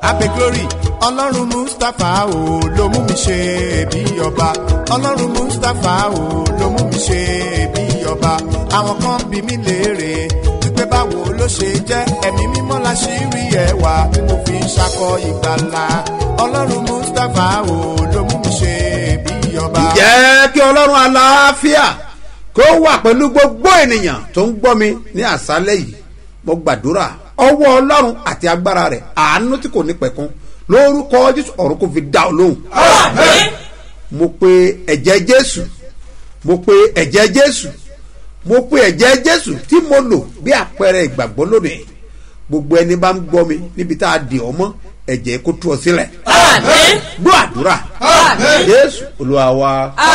abe glory ọlọ́run mustapha o ló mú mi ṣe bí ọba ọlọ́run mustapha o ló mú mi ṣe bí ọba àwọn kan bí mi léèrè wípé báwo ló ṣe jẹ́ ẹ̀mí mímọ́ la ṣì rí ẹwà tí mo fi ń ṣakọ ìgbàlà ọlọ́run mustapha o ló mú mi ṣe bí ọba. jẹ́ kí ọlọ́run aláfíà kó wà pẹ̀lú gbogbo ènìyàn tó ń gbọ́ mi ní àṣálẹ̀ yìí mo gbàdúrà ọwọ́ ọlọ́run àti agbára rẹ̀ àánú tí kò ní pẹ̀kun lórúkọ jésù ọ̀run kò fi dá ọ lóhùn. mo pe ẹ̀jẹ̀ jésù mo pe ẹ̀jẹ̀ jésù mo pe ẹ̀jẹ̀ jésù tí mo lò bí àpẹẹrẹ ìgbàgbọ́ lónìí gbogbo ẹni bá ń gbọ́ mi níbi tá a dì ọ́ mọ́ ẹ̀jẹ̀ kó tú ọ sílẹ̀. gbọ́ àdúrà jésù olúwa wa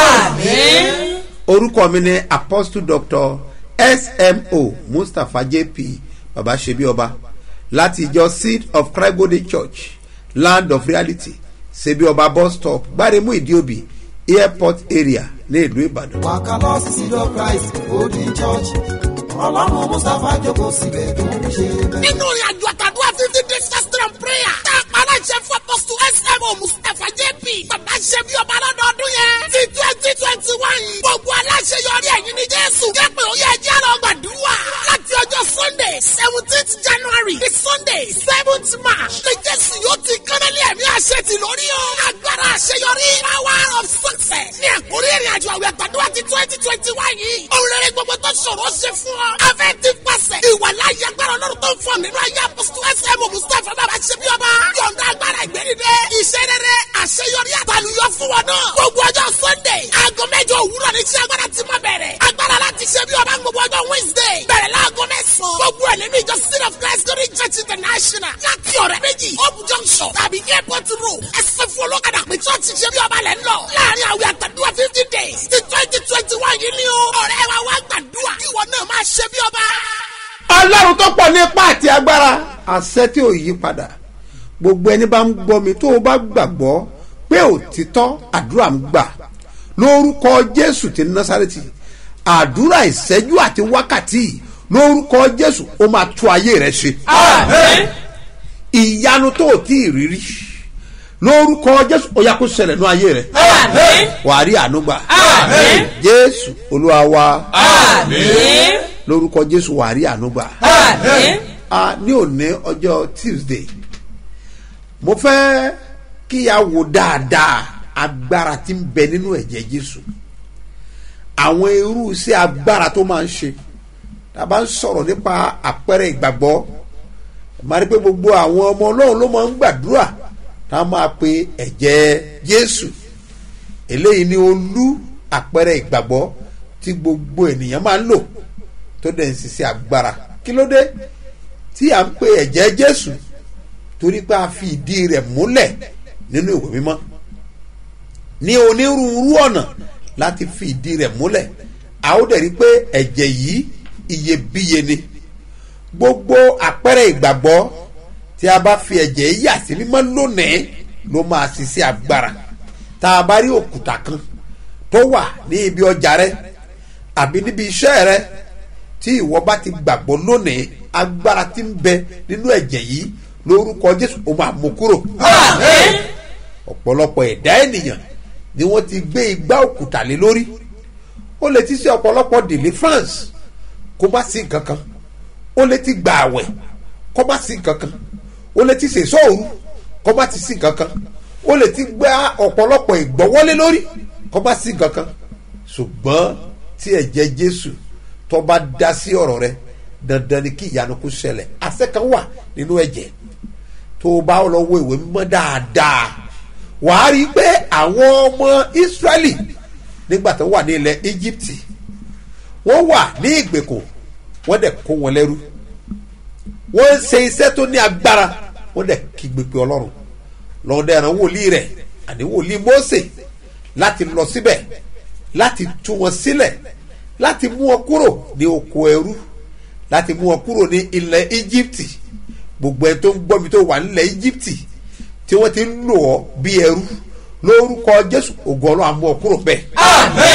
orúkọ mi ni apostle doctor smo mustapha jp baba sebi ọba láti ìjọ seed of christ golden church land of reality sebi ọba bus stop gbáremú ìdíòbí airport area ní ìlú ìbàdàn. wàkàlọ́ seed of christ golden church ọlọ́run mustapha jókòó síbẹ̀ tó ń ṣe bẹ́ẹ̀. nínú ìrìn àjò àtàdúrà fifty days fasting and prayer tá a pa aláṣẹ fún apọ́sù smo mustapha jp bàbá ṣe bí ọba lọ́dọọdún yẹn ti twenty twenty one gbogbo aláṣẹ yọrí ẹ̀yìn ní jésù jẹ́ pé ó yẹ ẹjẹ́ lọ gbàdúrà láti ọjọ́ sunday seventeenth january di sunday seventh march ní jésù yóò ti kánálí ẹ̀mí àṣẹ ti lórí o agbára àṣeyọrí power of success ní àkórí ìrìn àjò àwẹ̀ àtàdúrà ti twenty twenty one yìí òun rere gbogbo tó ṣòro ṣe fún ọ afẹ́ ti pàṣẹ ìwà láyé agbára ọlọ́run tó ń fọ nínú ayé apọ́sítù ẹsẹ̀ mọ̀ mustapha bàbá ṣe bí ọba yọ̀ǹda agbára ìgbẹ́nidẹ́ iṣẹ́ rere àṣeyọrí àtàlùyọ fún wọn náà gbogbo ọjọ́ sunday aago mẹ́jọ òwúrọ̀ ní iṣẹ́ agbára ti máa bẹ̀rẹ̀ agbára láti ṣe bí ọba gbogbo ọjọ́ wednesday bẹ̀rẹ̀ láago mẹ́sàn-án gbogbo ẹ̀ nínú ìjọ city of christ glory church international láti ọ̀rẹ́ méjì hope junction tàbí airport road ẹsẹ̀ fún olókàdá pé church ṣe bí ọba lẹ́ ń lọ láàrin àwẹ̀ àtàdúrà fifty days ti twenty twenty one yìí ni o ọ̀rẹ́ wa wá gbàdúrà kí ìwọ náà máa ṣe bí ọba ọlọ́run tó pọ̀ ní ipá àti agbára àṣẹ tí ò yí padà gbogbo ẹni bá ń gbọ́ mi tó o bá gbàgbọ́ pé òtítọ́ àdúrà ń gbà lórúkọ jésù ti násàrètì àdúrà ìṣẹ́jú àti wákàtí lórúkọ jésù ó máa tú ayé rẹ ṣe. ìyanu tó o tí ì rírí lórúkọ jésù ó yá kó ṣẹlẹ̀ ní ayé rẹ. wàá rí àánú gbà. jésù olúwa wa lórúkọ jésù wàá rí àánú gbà. a ní òní ọjọ́ tuesday mo fẹ́ kí a wò dáadáa agbára tí ń bẹ nínú ẹ̀jẹ̀ jésù àwọn irú iṣẹ́ agbára tó máa ń ṣe tá a bá ń sọ̀rọ̀ nípa àpẹẹrẹ ìgbàgbọ́ máa rí pé gbogbo àwọn ọmọ ọlọ́run ló máa ń gbàdúrà tá a máa pe ẹ̀jẹ̀ jésù eléyìí ni olú àpẹẹrẹ ìgbàgbọ́ tí gbogbo ènìyàn máa ń lò tó dẹ̀ ń ṣiṣẹ́ agbára kí ló dé tí à ń pe ẹ̀jẹ̀ jésù torí pé a fi ìdí rẹ̀ múlẹ̀ nínú ìwé mímọ́ ní onírúurú ọ̀nà láti fi ìdí rẹ̀ múlẹ̀ a ó dẹ̀ rí pé ẹ̀jẹ̀ yìí iyebíye ni gbogbo àpẹẹrẹ ìgbàgbọ́ tí a bá fi ẹ̀jẹ̀ yìí yà sí mímọ́ lónìí ló máa ṣiṣẹ́ agbára tá a bá rí òkúta kan tó wà ní ibi ọjà rẹ àbí níbi iṣẹ́ rẹ tí ìwọ bá ti gbàgbọ́ lónìí agbára ti ń bẹ nínú ẹ̀jẹ̀ yìí lórúkọ jésù ó máa mú kúrò. ọ̀pọ̀lọpọ̀ ẹ̀dá ènìyàn ni wọ́n ti gbé igbá òkúta lé lórí ó lè ti ṣe ọ̀pọ̀lọpọ̀ deliverance kó má sí nǹkan kan ó lè ti gbà àwẹ̀ kó má sí nǹkan kan ó lè ti ṣe sóòrù kó má ti sí nǹkan kan ó lè ti gbá ọ̀pọ̀lọpọ̀ ìgbọ́wọ́lé lórí kó má sí nǹkan kan ṣùgbọ́n tí ẹ̀jẹ̀ jésù tó bá dá sí ọ̀rọ̀ rẹ dandan ni kí ìyanu kó ṣẹlẹ̀ àṣẹ kan wà nínú ẹ̀jẹ̀ tó o bá lọ wo ìwé mímọ́ dáadáa wàá rí i pé àwọn ọmọ israẹli nígbà tó wà ní ilẹ̀ íjíbítì wọ́n wà ní ìgbèkùn wọ́n dẹ̀ kó wọn lẹ́rú wọ́n ń ṣe iṣẹ́ tó ní agbára wọ́n dẹ̀ kígbe pé ọlọ́run lọ́dẹ̀ ẹ̀ràn wòlíì rẹ̀ àní wòlíì mósè láti lọ síbẹ̀ láti tú wọn sílẹ̀ láti mú wọn kúrò ní oko ẹrú láti mú wọn kúrò ní ilẹ̀ íjíbítì gbogbo ẹ tó ń gbọ́ mi tó wà nílẹ̀ íjíbítì tí wọ́n ti ń lò ọ́ bí ẹrú lórúkọ jésù ògo ọlọ́run àmú ọ kúrò bẹ́ẹ̀.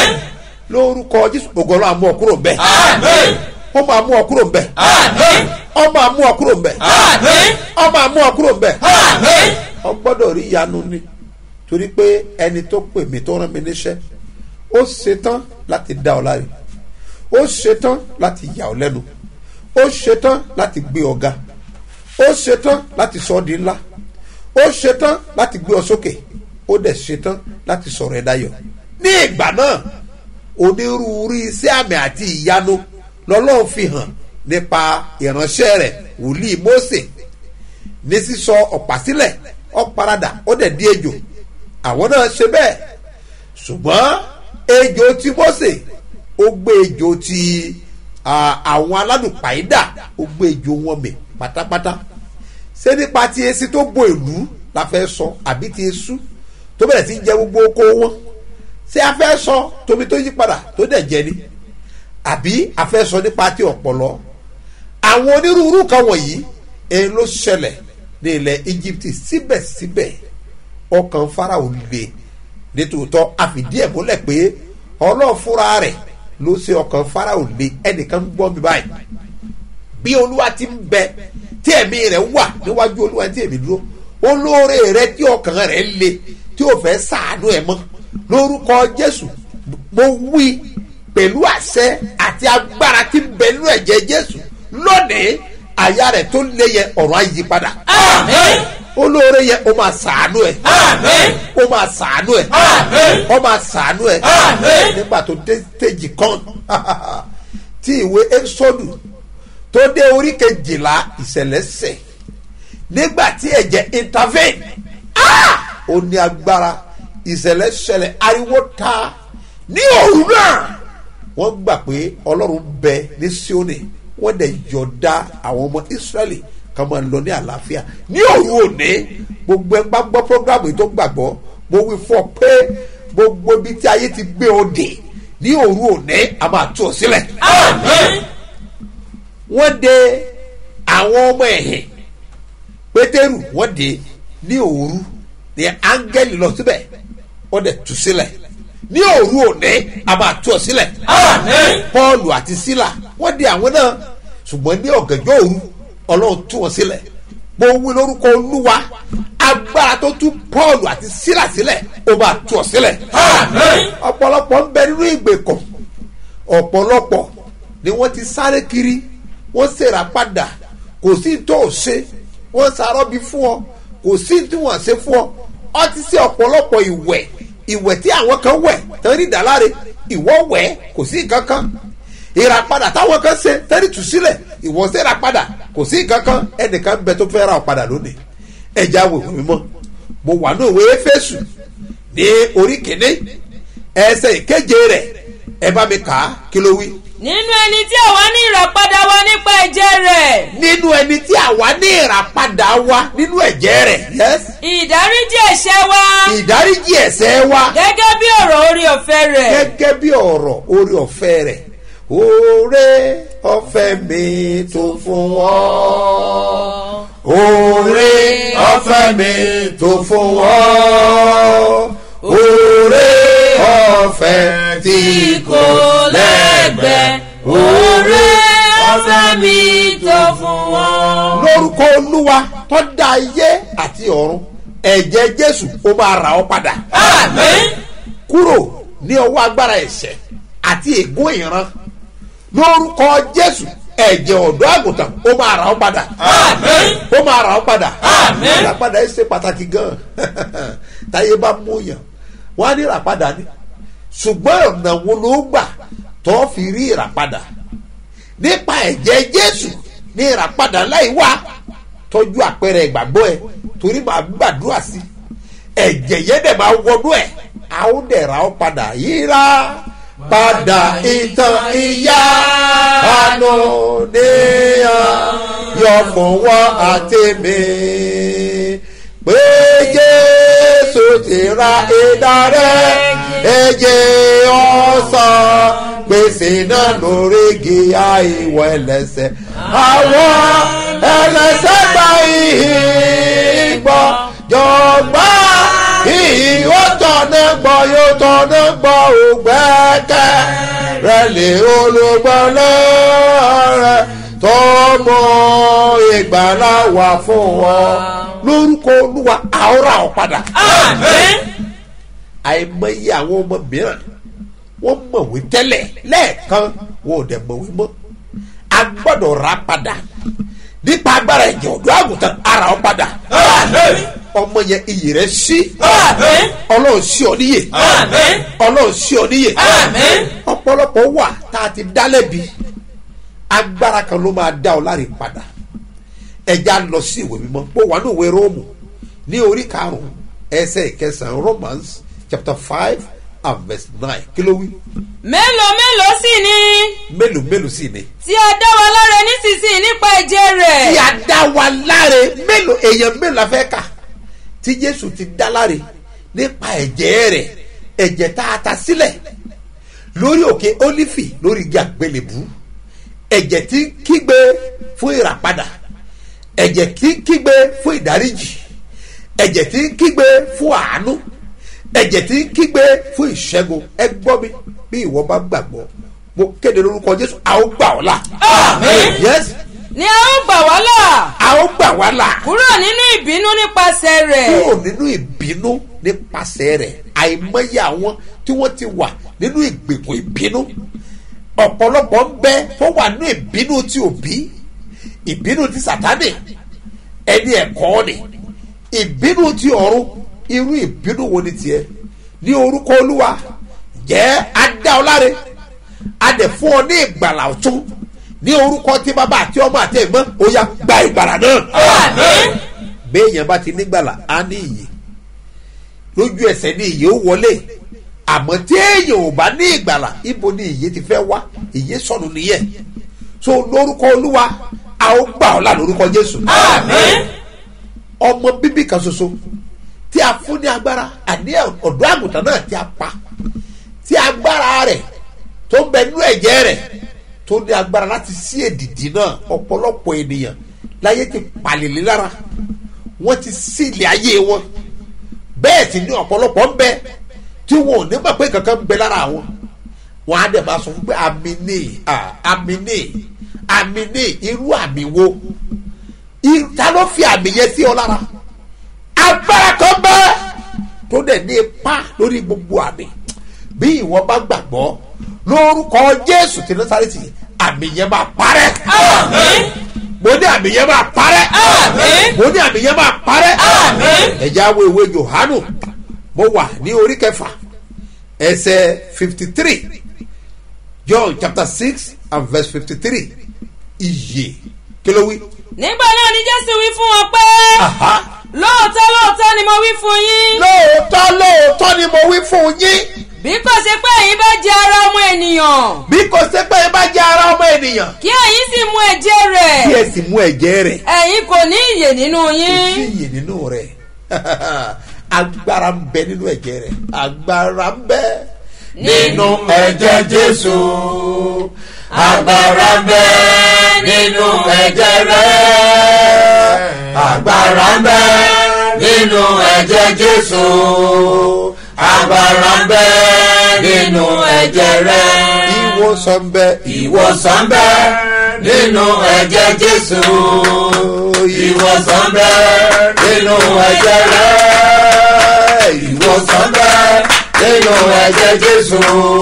lórúkọ jésù ògo ọlọ́run àmú ọ kúrò bẹ́ẹ̀. ó máa mú ọ kúrò bẹ́ẹ̀. ọmọ àmú ọ kúrò mbẹ Àmín. ọmọ àmú ọ kúrò mbẹ Àmín. ọ gbọ́dọ̀ rí ìyanu ni torí pé ẹni tó pè mí tó rán mi níṣẹ́ ó ṣetán láti dá ọ láre ó ṣetán láti yà ọ lẹ́nu ó ṣetán láti gbé ọ ga ó ṣetán láti sọ ọ di ńlá ó ṣetán láti gbé ọ sókè ó dẹ̀ ṣetán láti sọ̀rọ̀ ẹ̀ dayọ̀ ní ìgbà náà onírúurú iṣẹ́ àmì àti ìyanu lọ́lọ́run fi hàn nípa ìránṣẹ́ rẹ̀ wòlíì Mósè ní sísọ ọ̀pá sílẹ̀ ọ̀paradà ó dẹ̀ di ejò àwọn náà ṣe bẹ́ẹ̀ ṣùgbọ́n ejò ti Mósè ó gbé ejò ti ah, àwọn aládùpàídà ó gbé ejò wọn mì pátápátá ṣé nípa ti esi tó bo ìlú la fẹ́ sọ àbí ti esu tó bẹ̀rẹ̀ sí í jẹ gbogbo oko wọn ṣé a fẹ́ sọ tóbi tó yí padà tó dẹ̀ jẹ ni àbí a fẹ́ sọ nípa ti ọ̀pọ̀lọ́ àwọn onírúurú kan wọ̀nyí èyí ló ṣẹlẹ̀ ní ilẹ̀ Íjíbítì síbẹ̀síbẹ̀ ọkàn Fáráò le nítòótọ́ àfìdí ẹ̀ múlẹ̀ pé Ọlọ́run fúnra rẹ̀ ló ṣe ọkàn Fáráò le ẹnìkan ń gbọ́ mi báyìí bí olúwa ti ń bẹ tí ẹ̀mí rẹ̀ wà níwájú olúwa tí èmi dúró olóore rẹ̀ tí ọkàn rẹ̀ le tí ò fẹ́ sàánú ẹ̀ mọ́ lórúkọ Jésù mo wí pẹ̀lú àṣẹ àti agbára tí ń bẹ nínú ẹ̀jẹ̀ Jésù lónìí àyà rẹ̀ tó lé yẹ ọ̀rọ̀ àyípadà Àmín. olóore yẹ o máa sàánú ẹ̀ Àmín. ó máa sàánú ẹ̀ Àmín. ó máa sàánú ẹ̀ Àmín. nígbà tó dé stéèjì kan tí ìwé ẹ́sọ́dù tó dé orí kejìlá ìṣẹ̀lẹ̀ ṣẹ̀ nígbà tí ẹ̀jẹ̀ intervene ah! ó ní agbára ìṣẹ̀lẹ̀ ṣẹlẹ̀ ariwo ta ní òru náà wọ́n gbà pé ọlọ́run bẹ ní Síónì wọ́n dẹ̀ yọ̀ọ̀da àwọn ọmọ Ísírẹ́lì kan máa lọ ní àlàáfíà ní òru òní gbogbo ẹ bá gbọ́ programu yìí tó gbàgbọ́ mo wí fún ọ pé gbogbo ibi tí ayé ti gbé ọ dè ní òru òní a máa tú ọ sílẹ̀ Àmín. wọ́n de àwọn ọmọ ẹ̀hìn pétérù wọ́n de ní òru ní áńgẹ́lì lọ síbẹ̀ wọ́n dẹ̀ tú sílẹ̀ ní òru òní a máa tú ọ sílẹ̀ Àmín. pọ́ọ̀lù àti sílà wọ́n de àwọn náà ṣùgbọ́n ní ọ̀gànjọ́ òru ọlọ́run tú wọn sílẹ̀ mo wí lórúkọ olúwa agbára tó tú pọ́ọ̀lù àti sílà sílẹ̀ ó máa tú ọ sílẹ̀ Àmín. ọ̀pọ̀lọpọ̀ ń bẹ nínú ìgbèkùn ọ̀pọ̀lọpọ̀ ni wọ́n ti sáré kiri wọ́n ṣèrà padà kò sí tó o ṣe wọ́n ṣàrọ́bí fún ọ kò sí tí wọ́n ṣe fún ọ ọ ti ṣe ọ̀pọ̀lọpọ̀ ìwẹ̀ ìwẹ̀ tí àwọn kan wẹ̀ tán ní ìdáláre ìwọ wẹ̀ kò sí nǹkan kan ìràpadà táwọn kan ṣe tẹ́lẹ̀ tù sílẹ̀ ìwọ ṣe ìràpadà kò sí nǹkan kan ẹnìkan ń bẹ tó fẹ́ ra ọ padà lónìí ẹja wèwè mímọ́ mo wà ní òwe Éfésù ní orí kìíní ẹsẹ̀ ìkeje rẹ̀ ẹ bá mi kà á kí ló wí. nínú ẹni tí àwa ní ìràpadà wa nípa ẹ̀jẹ̀ rẹ̀ nínú ẹni tí àwa ní ìràpadà wa nínú ẹ̀jẹ̀ rẹ̀ yes ìdáríjì ẹ̀ṣẹ̀ wa ìdáríjì ẹ̀ṣẹ̀ wa gẹ́gẹ́ bí ọ̀rọ̀ orí ọ̀fẹ́ rẹ̀ gẹ́gẹ́ bí ọ̀rọ̀ orí ọ̀fẹ́ rẹ̀ oore ọ̀fẹ́ mi tó fún wọn oore ọ̀fẹ́ mi tó fún wọn oore ọ̀fẹ́ tí kò lẹ́gbẹ̀ẹ́ oore ọ̀fẹ́ mi tó fún wọn. lórúkọ olúwa tó dá ayé àti ọ̀run ẹ̀jẹ̀ jésù ó máa rà ọ́ padà àmín kúrò ní ọwọ́ agbára ẹ̀ṣẹ̀ àti ègún ìran lórúkọ jésù ẹ̀jẹ̀ ọ̀dọ́ àgùntàn ó máa rà ọ́ padà àmín ó máa rà ọ́ padà Àmín. ìràpadà ẹ̀ ṣe pàtàkì gan táyé bá mú yàn wọ́n á ní ìràpadà ni ṣùgbọ́n ọ̀nà wo ló gbà tó fi rí ìràpadà nípa ẹ̀jẹ̀ jésù ní ìràpadà láì wá tọ́jú àpẹẹrẹ ìgbàgbọ́ ẹ torí màá gbàdúrà sí ẹ̀jẹ̀ yẹn dẹ̀ máa wọnú ẹ̀ a ó dẹ̀ ra ọ́ padà yíra padà ìtàn ìyá àánú níyàn yọ fún wọn àti mi pé jésù ti ra ìdá rẹ ẹ̀jẹ̀ ọ̀sán gbèsè náà lórí gíga ìwọ ẹlẹ́ṣẹ̀ àwọn ẹlẹ́ṣẹ̀ gba ìhìn gbọ́ jọgbà ìhìn ó tọ̀nà gbọ́ yóò tọ̀nà gbọ́ ògbẹ́kẹ̀ rẹ lè olùgbọ́ lọ́rẹ̀ tọmọ ìgbàlá wà fún wọn lórúkọ olúwa àwòrán ọ padà àmín àìmọye àwọn ọmọ mìíràn wọ́n mọ̀wé tẹ́lẹ̀ lẹ́ẹ̀kan wọn ò dẹ̀ mọ̀wé mọ́ a gbọ́dọ̀ ra padà nípa agbára ẹ̀jẹ̀ ọ̀dọ́ àgùntàn ara ọ padà ọmọ yẹn iyì rẹ sí àmín ọlọ́run sí ọ níyè àmín ọlọ́run sí ọ níyè àmín ọ̀pọ̀lọpọ̀ wà tá a ti dá lẹ́bi agbára kan ló máa dá ọ láre padà ẹja lọ sí ìwé mímọ́ ó wà ní ìwé róòmù ní orí karùn-ún ẹsẹ̀ ìkẹsàn-án romans chapter five and verse nine kí ló wí mélòó mélòó sì ni mélòó mélòó sì ni. tí a dá wa láre nísinsìnyí nípa ẹ̀jẹ̀ tí rẹ̀ a dá wa láre mélòó èèyàn mélòó la fẹ́ kà tí jésù ti dá láre nípa ẹ̀jẹ̀ rẹ̀ ẹ̀jẹ̀ tá a ta sílẹ̀ lórí òkè ólífì lórí igi àgbélébú ẹ̀jẹ̀ tí ń kígbe fún ìràpadà ẹ̀jẹ̀ tí ń kígbe fún ìdáríjì ẹ̀jẹ̀ tí ń kígbe fún àánú ẹ̀jẹ̀ tí ń kígbe fún ìṣẹ́gun ẹ gbọ́ mi bí ìwọ bá gbàgbọ́ mo kéde lórúkọ jésù a ó gbà ọ́ là. Àmín. yes ni a ó gbà wá là a ó gbà wá là kúrò nínú ìbínú nípasẹ̀ rẹ̀ kúrò nínú ìbínú nípasẹ̀ rẹ̀ àìmọye àwọn tí wọ́n ti wà nínú ìgbèkùn ìbínú ọ̀pọ̀lọpọ̀ ń bẹ tó wà nínú ìbínú tí òbí ìbínú ti sàtánì ẹni ẹ̀kọ́ ni ìbínú ti ọ̀run irú ìbínú wo ni tiẹ̀ ní orúkọ olúwa jẹ́ adá ọláre adẹ̀ fún ọ ní ìgbàlà ọ̀tún ní orúkọ tí bàbá àti ọmọ àti ẹ̀gbọ́n ó yá gba ìgbàlà náà àmín béèyàn bá ti nígbàlà á ní ìyè lójú ẹsẹ̀ ní ìyè ó wọlé àmọ́ tí èèyàn ò bá ní ìgbàlà ibo ni ìyè ti fẹ́ wá ìyè sọnù nìyẹn so lórúkọ olúwa a ó gbà ọ́ là lórúkọ jésù àmín ọmọ bíbí kan ṣoṣo tí a fún ní agbára àní ọ̀dọ́ àgùntàn náà tí a pa tí agbára rẹ̀ tó ń bẹ nínú ẹ̀jẹ̀ rẹ̀ tó ní agbára láti sí èdìdì náà ọ̀pọ̀lọpọ̀ ènìyàn láyé ti pàlèlé lára wọ́n ti sí ilé ayé wọn bẹ́ẹ̀ sì ni ọ̀pọ̀lọpọ̀ ń bẹ tí wọn ò ní mọ̀ pé kankan ń bẹ lára wọn wọn á dẹ̀ máa sọ fún pé àmì ní àmì ní àmì ní irú àmì wo I- ta ló fi àmì yẹn sí ọ lára agbára kan bẹ́ẹ̀ tó dẹ̀ ní ipa lórí gbogbo àmì bí ìwọ bá gbàgbọ́ lórúkọ jésù tí násàrẹ́tì àmì yẹn máa parẹ́ àmín mo ní àmì yẹn máa parẹ́ Àmín. mo ní àmì yẹn máa parẹ́ Àmín. ẹ̀já wo ìwé johanu mo wà ní orí kẹfà ẹsẹ̀ fifty three john chapter six and verse fifty three iye kí ló wí. nígbà náà ni jésù wí fún wọn pé Aha lóòótọ́ lóòótọ́ ni mo wí fún yín lóòótọ́ lóòótọ́ ni mo wí fún yín bí kò ṣe pé ẹ̀yin bá jẹ ara ọmọ ènìyàn bí kò ṣe pé ẹ bá jẹ ara ọmọ ènìyàn kí ẹ̀yin sì mu ẹ̀jẹ̀ rẹ̀ kí ẹ sì mú ẹ̀jẹ̀ rẹ̀ ẹ̀yin kò ní ìyè nínú kò sí yín iyè nínú rẹ̀ agbára ń bẹ nínú ẹ̀jẹ̀ rẹ̀ agbára ń bẹ nínú ẹ̀jẹ̀ jésù agbára ń bẹ nínú ẹ̀jẹ̀ rẹ̀ agbára ń bẹ nínú ẹ̀jẹ̀ jésù agbára ń bẹ nínú ẹ̀jẹ̀ rẹ̀ ìwòsàn ń bẹ ìwòsàn ń bẹ nínú ẹ̀jẹ̀ jésù ìwòsàn ń bẹ nínú ẹ̀jẹ̀ rẹ̀ ìwòsàn ń bẹ nínú ẹ̀jẹ̀ jésù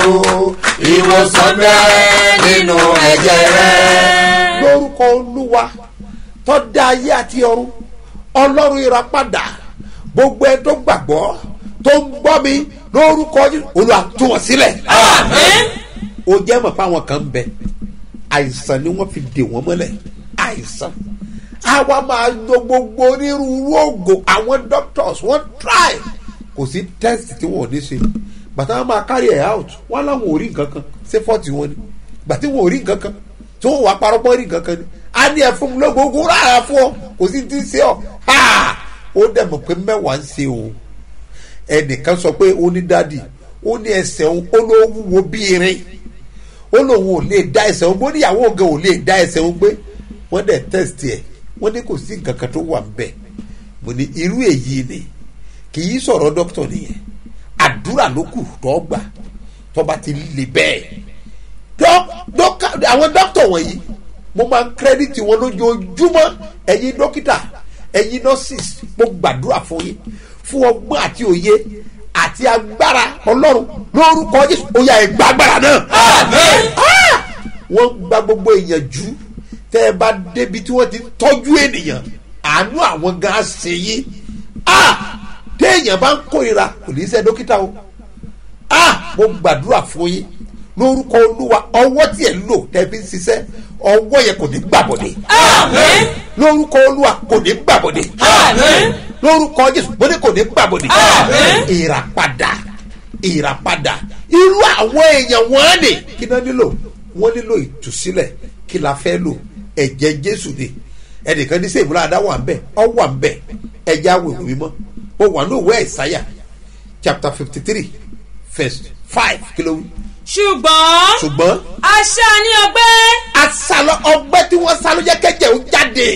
ìwòsàn ń bẹ nínú ẹ̀jẹ̀ rẹ̀. lórúkọ olúwa tó dá ayé àti ọ̀run ọlọ́run ìràpadà gbogbo ẹ tó gbàgbọ́ tó ń gbọ́ mi lórúkọ Jésù, olúwa tú wọn sílẹ̀. àmín ó jẹ́ mọ̀ fáwọn kan ń bẹ àìsàn ni wọ́n fi dè wọ́n mọ́lẹ̀ àìsàn àwa máa lo gbogbo onírúurú oògùn àwọn doctors wọ́n try kò sí test tí wọ́n ò ní ṣe bàtà wọn máa carry ẹ̀ out wọ́n láwọn ò rí nǹkan kan ṣé fọ́ọ̀tì wọn ni bàtí wọn ò rí nǹkan kan tí wọ́n wà parọ́pọ́ rí nǹkan kan ni a ní ẹ̀ fún mi lógógó rárá fún ọ kò sí ti ṣe ọ ha ó dẹ̀ mọ̀ pé mẹ́wàá ń ṣe òun ẹnìkan sọ pé ó ní dádì ó ní ẹsẹ̀ òun ó ló wúwo bí irin ó lóun ò lè dá ẹsẹ̀ òun bó níyàwó gan ò lè dá ẹsẹ̀ òun gbé wọ́n dẹ̀ test ẹ̀ wọ́n ní kò sí nǹkan kan tó wà ńbẹ̀ mo ní irú èyí ni kì í sọ̀rọ̀ dókítà nìyẹn àdúrà ló kù tó gbà tó bá ti lè bẹ́ẹ̀ dọ́- dọ́ka- àwọn dókítà wọ̀nyí mo máa ń kírẹ́dìtì wọn lójoojúmọ́ ẹ̀yin dókítà ẹ̀yin nurses mo gbàdúrà fún yín fún ọgbọ́n àti òye àti agbára ọlọ́run lórúkọ jésù ó yá ẹ gba agbára náà. Ah! wọ́n gba gbogbo èèyàn jù tẹ́ ẹ bá débi tí wọ́n ti tọ́jú ènìyàn àánú àwọn gan ṣe yín Ah! téèyàn bá ń kórira kò ní í ṣe dókítà o ah mo gbàdúrà fún yín lórúkọ olúwa ọwọ́ tí ẹ̀ ń lò tẹ́ fi ń ṣiṣẹ́ ọwọ́ yẹn kò ní gbàbọ̀dé Àmín. lórúkọ olúwa kò ní gbàbọ̀dé Àmín. lórúkọ jésù mo ní kò ní gbàbọ̀dé Àmín. ìràpadà ìràpadà irú àwọn èèyàn wọn ni kí náà nílò wọn nílò ìtúsílẹ̀ kí la fẹ́ lò ẹ̀jẹ̀ jésù ni ẹnìkan ní sèmúlá adá wà ń bẹ̀ ọ wà ń bẹ̀ ẹ̀jẹ̀ awèwè mímọ́ mo wà ní òwe ẹ̀sáyà chapter fifty three verse five kí ló wí ṣùgbọ́n ṣùgbọ́n aṣá ní ọgbẹ́ asalọ ọgbẹ́ tí wọ́n sá ló jẹ́ kẹ́jẹ́ ó jáde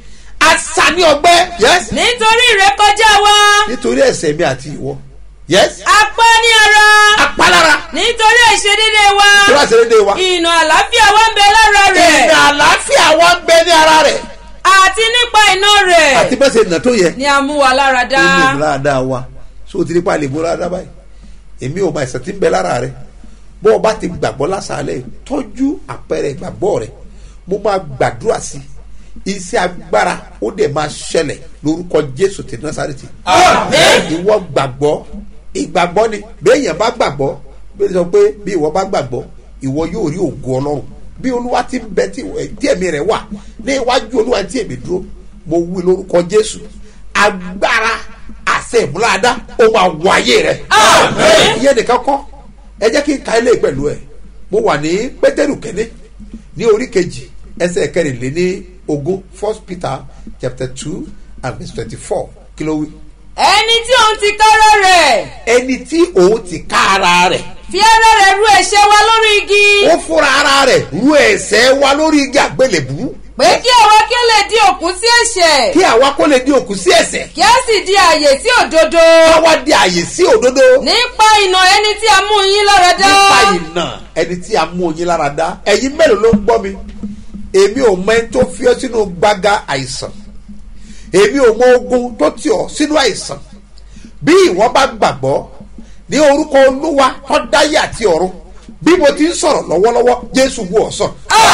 asa ní ọgbẹ́ yes nítorí ìrékọjá wa nítorí ẹ̀ṣẹ̀ mi àti ìwọ yes apá ní ara apalára nítorí àìṣedédé wa tí wọ́n ṣe déédéé wa ìnà àlàáfíà wa ń bẹ lára rẹ̀ ìrìn àlàáfíà wa ń bẹ ní ara rẹ̀ àti nípa iná rẹ̀ àti bẹ́sẹ̀ ìnà tó yẹ ni a mú wa lára dá ó lè múra dáa wa so o ti nípa lè múra dáa báyìí èmi ò mọ àìsàn tí ń bẹ lára rẹ bó o bá ti gbàgbọ́ lásàálẹ̀ tọ́jú àpẹẹrẹ ìgbàgbọ́ rẹ mo máa gbàdúrà sí iṣẹ́ agbára ó dẹ̀ máa ṣẹlẹ̀ lórúkọ jésù ti násàrètì ìwọ gbàgbọ́ ìgbàgbọ́ ni béèyàn bá gbàgbọ́ bí sọ pé bí ìwọ bá gbàgbọ́ ìwọ yóò rí ògo ọlọ́run bí olúwa ti ń bẹ tí tí ẹ̀mí rẹ̀ wà ní iwájú olúwa tí èmi dúró mo wí lórúkọ jésù agbára àṣẹ ìmúláadá ó máa wọ ayé rẹ ìyẹn nìkan kọ́ ẹ jẹ́ kí n ka ilé pẹ̀lú ẹ̀ mo wà ní pétérù kẹ́ní ní orí kejì ẹsẹ̀ kẹrìnléní ogún first peter chapter two and verse twenty-four kí ló wí. ẹni tí òun ti kọ́rọ́ rẹ̀ ẹni tí òun ti ká ara rẹ̀ fi ara rẹ̀ ru ẹ̀ṣẹ̀ wa lórí igi ó fúnra ara rẹ̀ ru ẹ̀sẹ̀ wa lórí igi àgbélébú pé kí àwa kí ó lè di òkú sí ẹ̀ṣẹ̀ kí àwa kó lè di òkú sí ẹ̀sẹ̀ kí a sì di àyè sí òdodo ká wá di àyè sí òdodo nípa ìnà ẹni tí a mú yín lára dá nípa ìnà ẹni tí a mú oyin lára dá ẹ̀yin mélòó ló ń gbọ́ mi èmi ò mọ ẹni tó fi ọ́ sínú gbága àìsàn èmi ò mọ ogun tó tì ọ́ sínú àìsàn bí ìwọ bá gbàgbọ́ ní orúkọ olúwa tó dáyé àti ọ̀run bí mo ti ń sọ̀rọ̀ lọ́wọ́lọ́wọ́ jésù wú ọ̀sán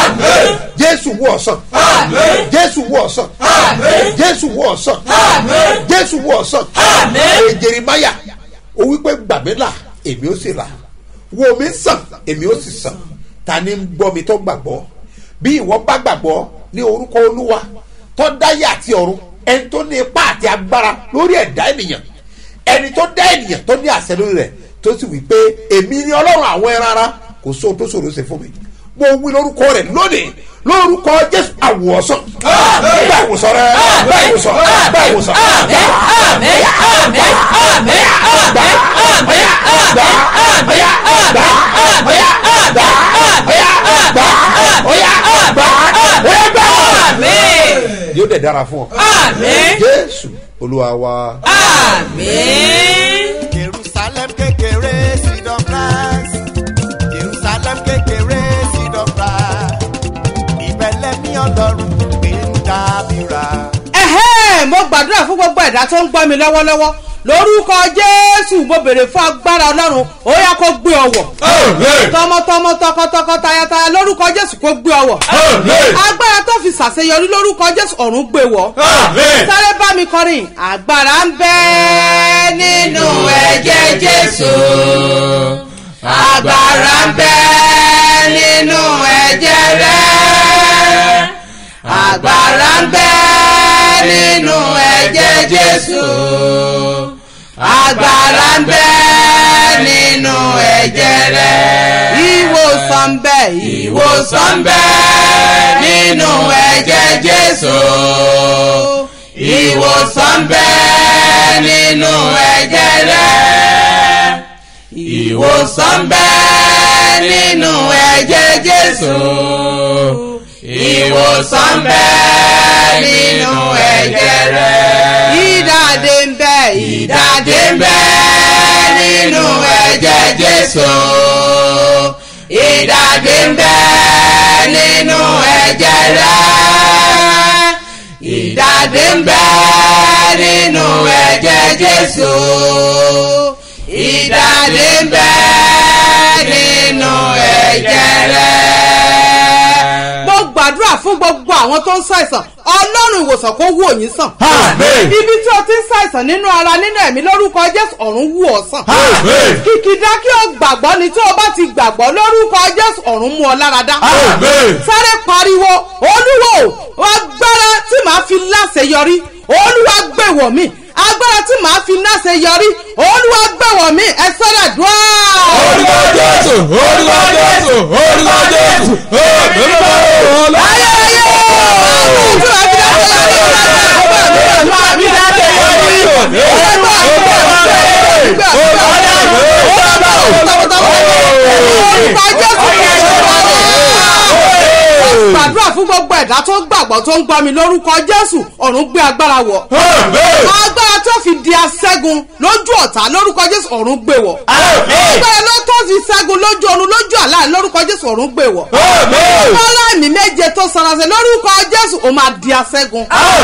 jésù wú ọ̀sán jésù wú ọ̀sán jésù wú ọ̀sán jésù wú ọ̀sán èjèrèmáyà ó wípé gbàmílà èmi ó sì là wo mi sàn èmi ó sì sàn ta ni ń gbọ́ mi tó gbàgbọ́ bí ìwọ bá gbàgbọ́ ní orúkọ olúwa tó dáyé àti ọ̀run ẹni tó ní ipá àti agbára lórí ẹ̀dá ènìyàn ẹni tó dá ènìyàn tó ní àṣẹ lórí rẹ̀ tó sì wí pé èmi ni ọlọ́run àwọn ẹran ara kò sóhun tó ṣòro ṣe fún mi mo wí lórúkọ rẹ̀ lónìí lórúkọ jésù àwòsàn gba ìwòsàn rẹ gba ìwòsàn gba ìwòsàn gba àbẹ̀yà gba àbẹ̀yà gba àbẹ̀yà gba àbẹ̀yà gba àbẹ̀yà gba àbẹ̀yà gba àbẹ̀yà gba àbẹ̀yà gba yóò dẹ̀ dára fún ọ àmín jésù olúwa wa. àmín. jerusalem kékeré seed of rice jerusalem kékeré seed of rice ìbẹ̀lẹ̀ ní ọlọ́run gbé ń dábìrà. ẹ̀hẹ́ mo gbàdúrà fún gbogbo ẹ̀dá tó ń gbọ́ mi lọ́wọ́lọ́wọ́ lórúkọ jésù mo béèrè fún agbára ọlọ́run ó yá kó gbé ọwọ́ tọmọtọmọ tọkọtọkọ tayataya lórúkọ jésù kó gbé ọwọ́ agbára tó fi ṣàṣeyọrí lórúkọ jésù ọ̀run gbé wọ̀ sáré bá mi kọrin agbára ń bẹ nínú ẹ̀jẹ̀ jésù agbára ń bẹ nínú ẹ̀jẹ̀ rẹ̀ agbára ń bẹ nínú ẹ̀jẹ̀ jésù agbára ń bẹ nínú ẹ̀jẹ̀ rẹ̀ ìwòsàn ń bẹ ìwòsàn ń bẹ nínú ẹ̀jẹ̀ jésù ìwòsàn ń bẹ nínú ẹ̀jẹ̀ rẹ̀ ìwòsàn ń bẹ nínú ẹ̀jẹ̀ jésù ìwòsàn ń bẹ nínú ẹ̀jẹ̀ rẹ̀. ìdàdé ń bẹ ìdàdé ń bẹ nínú ẹ̀jẹ̀ jésù. ìdàdé ń bẹ nínú ẹ̀jẹ̀ ẹ̀jẹ̀ rẹ̀ ìdáde ń bẹ nínú ẹ̀jẹ̀ jésù ìdáde ń bẹ nínú ẹ̀jẹ̀ rẹ̀. mo gbàdúrà fún gbogbo àwọn tó ń ṣàìsàn ọlọ́run ìwòsàn kó wò yín sàn. Àmín. ibi tí o ti ń ṣàìsàn nínú ara nínú ẹ̀mí lórúkọ jésù ọ̀run wù ọ́ sàn. Àmín. kìkìdá kí o gbàgbọ́ ni tí o bá ti gbàgbọ́ lórúkọ jésù ọ̀run mú ọ lára dá. Àmín. sáré pariwo olúwo agbára tí màá fi láṣeyọrí olúwa gbèwọ̀ mi agbára tí màá fi láṣeyọrí olúwa gbèwọ̀ mi ẹ sọ́dọ̀ dùn. orúkọ jésù orúkọ jésù orúkọ jésù orúkọ ayé ayé àwọn tí wàá fi láṣeyọrí gbàdúrà fún gbogbo ẹ̀dá tó gbàgbọ́ tó ń gbọ́ mi lórúkọ jésù ọ̀run gbé agbára wọ̀ agbára tó fi di aṣẹ́gun lójú ọ̀tá lórúkọ jésù ọ̀run gbé wọ̀ agbára ló tó fi ṣẹ́gun lójú ọ̀run lójú àlá lórúkọ jésù ọ̀run gbé wọ̀ kọ́lá ẹ̀mí méje tó sarasẹ̀ lórúkọ jésù ó máa di aṣẹ́gun.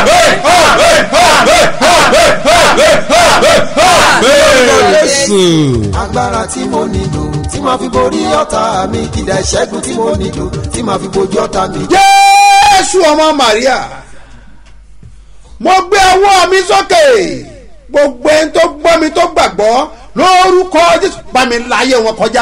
agbára tí mo nílò tí màá fi borí ọ̀tá mi kìdá ìṣẹ́gun tí mo nílò tí màá fi bojú ọ̀tá mi. jésù ọmọ maria mo gbé ọwọ́ mi sókè gbogbo ẹni tó gbọ́ mi tó gbàgbọ́ lórúkọ jésù bá mi láyé wọn kọjá.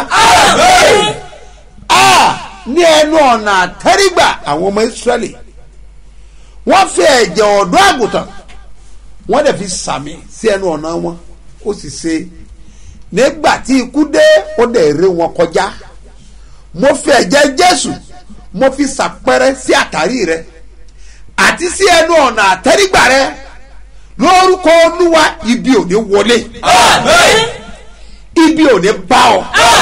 a ní ẹnu ọ̀nà àtẹ́rígbà àwọn ọmọ ìsírẹ́lì wọ́n fi ẹ̀jẹ̀ ọ̀dọ́ àgùntàn wọ́n dẹ̀ fi sàmì sí ẹnu ọ̀nà wọn ó sì ṣe nígbà tí ikú dé ó dẹ̀ ré wọn kọjá mo fi ẹ̀jẹ̀ jésù mo fi sàpẹrẹ sí àtàrí rẹ àti sí ẹnu ọ̀nà àtẹ́rígbà rẹ lórúkọ olúwa ibi ò ní wọlé ibi ò ní bá ọ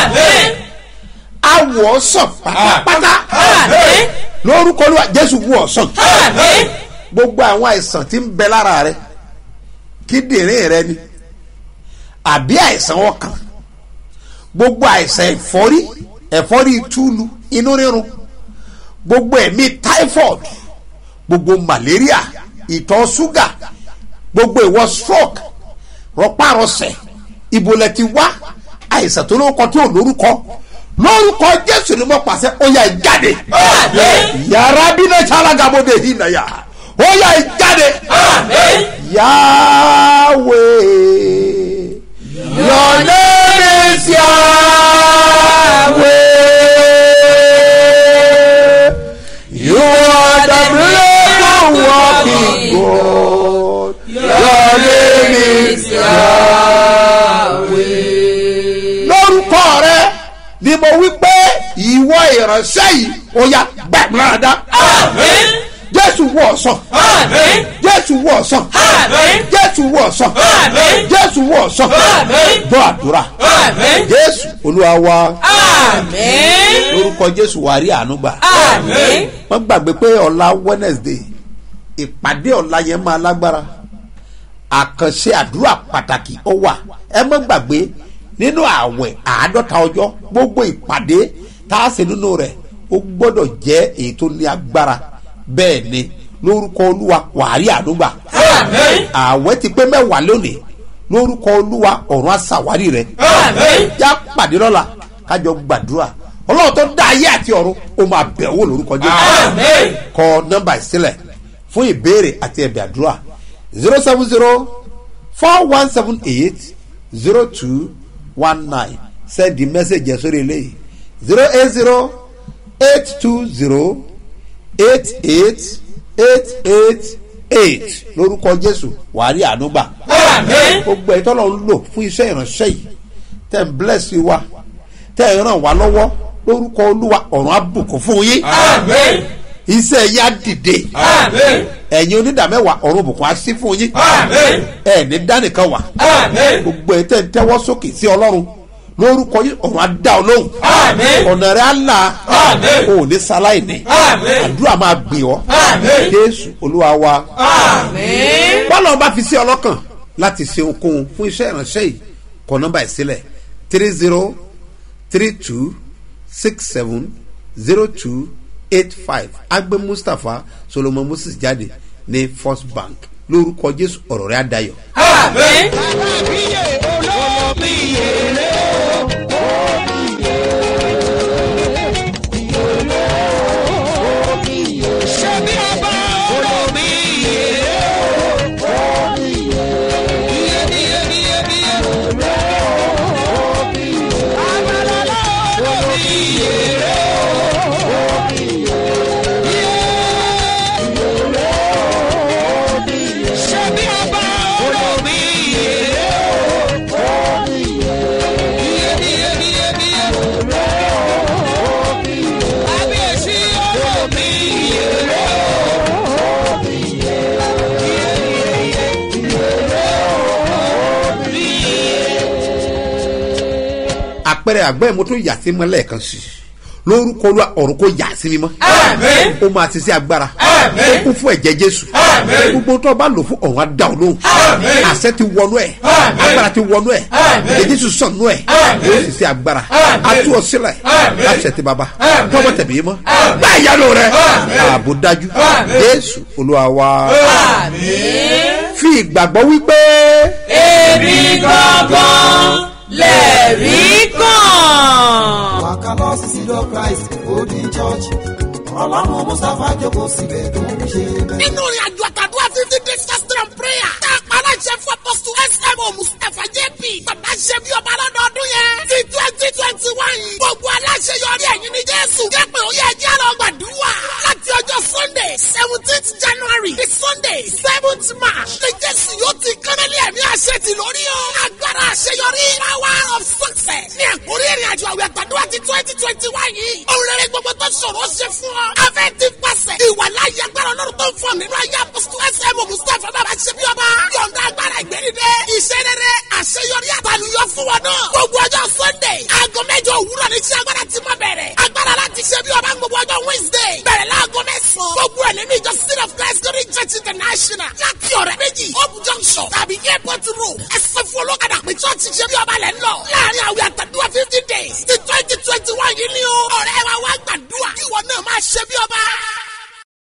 awọ sàn pátápátá lórúkọ olúwa jésù wù ọ sàn gbogbo àwọn àìsàn tí ń bẹ lára rẹ kíndìnrín rẹ ni àbí àìsàn ọkàn gbogbo àìsàn ẹ̀fọ́rí ẹ̀fọ́rí túlu inú rírun gbogbo ẹ̀mí typhoid gbogbo malaria ìtọ̀ ṣúgà gbogbo ìwọ stroke rọpárọsẹ̀ ìbòlẹ̀ ti wá àìsàn tó lórúkọ tí ò lórúkọ lórúkọ jésù ni mo pàṣẹ ó yà jáde yàrá bínú ṣàlágàbọdè yìí nàyà ó yà jáde yahweh your name is yahweh you are the miracle working god your name is yahweh lórúkọ rẹ ni mo wí pé ìwọ ìránṣẹ́ yìí ó yà gbàgbọ́dá jésù wọ̀ ọ̀sán jésù wọ̀ ọ̀sán jésù wọ̀ ọ̀sán jésù wọ̀ ọ̀sán gbọ́ àdúrà jésù olúwa wa lórúkọ jésù wà rí àánú gbà wọ́n gbàgbé pé ọ̀la wednesday ìpàdé ọ̀la yẹn máa lágbára àkànṣe àdúrà pàtàkì ó wà ẹ mọ́ gbàgbé nínú ààwẹ̀ àádọ́ta ọjọ́ gbogbo ìpàdé tá a ṣe nínú rẹ̀ ó gbọ́dọ̀ jẹ́ èyí tó ní agbára bẹ́ẹ̀ ni lórúkọ olúwa wàhálì àdúgbà ààwẹ̀ ti pé mẹ́wàá lónìí lórúkọ olúwa ọ̀run àṣàwárí rẹ̀ já pàdé lọ́la kájọ gbàdúrà ọlọ́run tó dá ayé àti ọ̀run ó máa bẹ̀ wò lórúkọ jésù kọ nọ́mbà ìsílẹ̀ fún ìbéèrè àti ẹ̀bẹ̀ àdúrà zero seven zero four one seven eight zero two one nine send the message yẹn sórí eléyìí zero eight zero eight two zero eight eight eight eight eight lórúkọ jésù wàá rí ànúgbà gbogbo ẹ̀tọ́ lọ ń lò fún iṣẹ́ ìránṣẹ́ yìí tẹ̀ ń bless wa tẹ̀ ń ràn wá lọ́wọ́ lórúkọ olúwa ọ̀run àbùkù fún yín iṣẹ́ yá dìde ẹ̀yin onídàmẹ́wàá ọ̀run òbùkún á sí fún yín ẹ̀ ní dánìkan wà gbogbo ẹ̀ tẹ̀ ń tẹ́wọ́ sókè sí ọlọ́run lórúkọ yín ọ̀run á dá ọ lóhùn ọ̀nà rẹ̀ á là ò ní sáláìní àdúrà máa gbé ọ jésù olúwa wa bọ́lá ọba fi sí ọlọ́kàn láti ṣe okun fún iṣẹ́ ìránṣẹ́ yìí kọ nọ́mbà ìsílẹ̀ three zero three two six seven zero two eight five agbe mustapha solomon moses jáde ní first bank lórúkọ jésù ọ̀rọ̀ rẹ̀ adayọ̀. àpẹẹrẹ àgbẹ̀ mo tún yà sí mọ́ lẹ́ẹ̀kan sí i lórúkọ olúwa ọ̀run kò yà sí mi mọ́ ó máa ti sí agbára ó kún fún ẹ̀jẹ̀ jésù gbogbo tó o bá lò fún ọ̀run á dá o lóhùn àṣẹ ti wọnú ẹ̀ agbára ti wọnú ẹ̀ ẹ̀jẹ̀ jésù sọ̀nù ẹ̀ yóò sì sí agbára á tú ọ sílẹ̀ láṣẹ ti bàbá tọ́wọ́ tẹ̀mí mọ́ gbá ìyanu rẹ̀ ààbò dájú jésù olúwa wa fi ìgbàgbọ́ wípé èmi gangan lẹ̀rí kàn. wàkàlọ́ sísídọ̀ christ golden church ọlọ́run mustapha jókòó síbẹ̀ tó ń ṣe bẹ́ẹ̀. nínú ìrìn àjò àtàdúrà fifty days fasting and prayer tá a pa aláṣẹ fún apọ́sù smo mustapha jp bàbá ṣe bí ọba lọ́dọọdún yẹn ti twenty twenty one gbogbo aláṣẹ yọrí ẹ̀yìn ní jésù jẹ́ pé ó yẹ ẹjẹ́ lọ gbàdúrà láti ọjọ́ sunday seventeenth january di sunday seventh march ní jésù yóò ti kánálí ẹ̀mí àṣẹ ti lórí o agbára àṣeyọrí power of success ní ẹ̀kúrí ìrìn àjò àwẹ̀ àtàdúrà ti twenty twenty one yìí òun rere gbogbo tó ṣòro ṣe fún ọ afẹ́ ti pàṣẹ ìwà láyé agbára ọlọ́run tó ń fọ nínú ayé apọ́sítù ẹsẹ̀ mọ̀ mustapha bàbá ṣe bí ọba yọ̀ǹda agbára ìgbẹ́nidẹ iṣẹ́ rere àṣeyọrí àtàlùyọ fún wọn náà gbogbo ọjọ́ sunday aago mẹ́jọ òwúrọ̀ ní tí agbára ti máa bẹ̀rẹ̀ agbára láti ṣe bí ọba gbogbo ọjọ́ wednesday bẹ̀rẹ̀ láago mẹ́sàn-án gbogbo ẹ̀ nínú ìjọ city of christ glory church international láti ọ̀rẹ́ méjì hope junction tàbí airport road ẹsẹ̀ fún olókàdá pé church ṣe bí ọba lẹ̀ ń lọ láàrin àwẹ̀ àtàdúrà fifty days ti twenty twenty one yìí ni o ọ̀rẹ́ wa wá gbàdúrà kí ìwọ náà máa ṣe bí